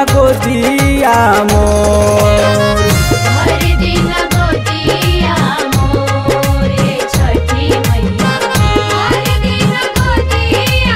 गोदिया मोर हर दिन गोदिया मोरे छठी मैया हर दिन गोदिया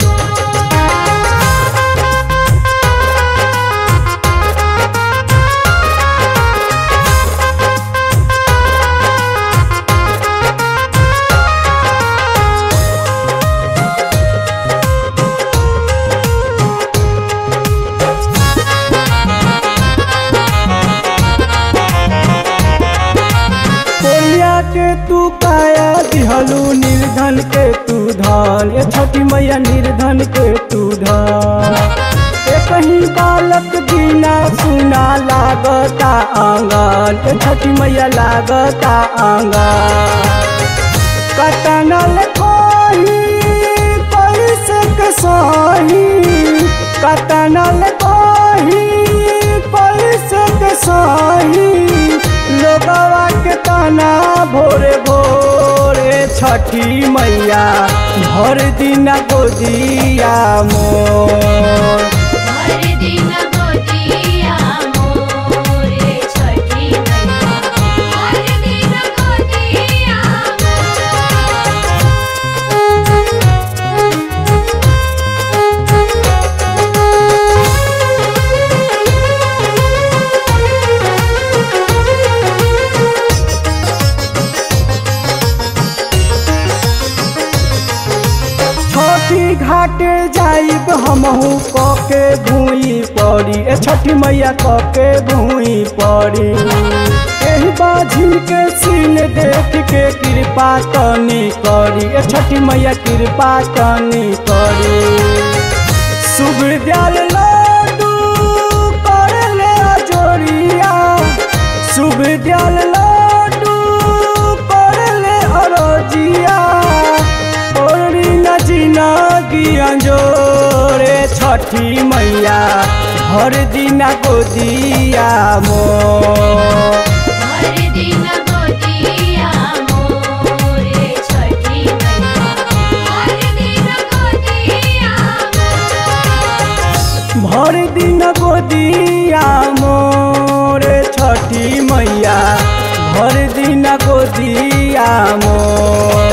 कोलिया के तू काया दिहलू निर्धन के तू धन ए छठी मैया निर्धन के तू धन ए कहीं बालक बिना सुना लागता आंगन ए छठी मैया लागता आंगन कटनल कोही पैसे के सही कटनल कोही पैसे के सही लोगवा के तना भोरे भोरे छठी मैया भर दिन गोदिया मोर हर दिन गोदिया मोरे छठी मैया हर दिन गोदिया छोटी घाटे जाइब हमहू कके भूई पड़ी ए छठी मैया कके भूई पड़ी एही बाझिन के सीन देख के कृपा तनी करी ए छठी मैया कृपा तनी करी शुभ दयाल लाडू करले अजोरिया शुभ दयाल लाडू करले अरोजिया ओरी न जिनगी अंजोरे छठी मैया हर दिन गोदिया मोर हर दिन गोदिया मोरे छठी मैया हर दिन गोदिया भर दिन गोदिया मोर छठी मैया भर दिन गोदिया मोर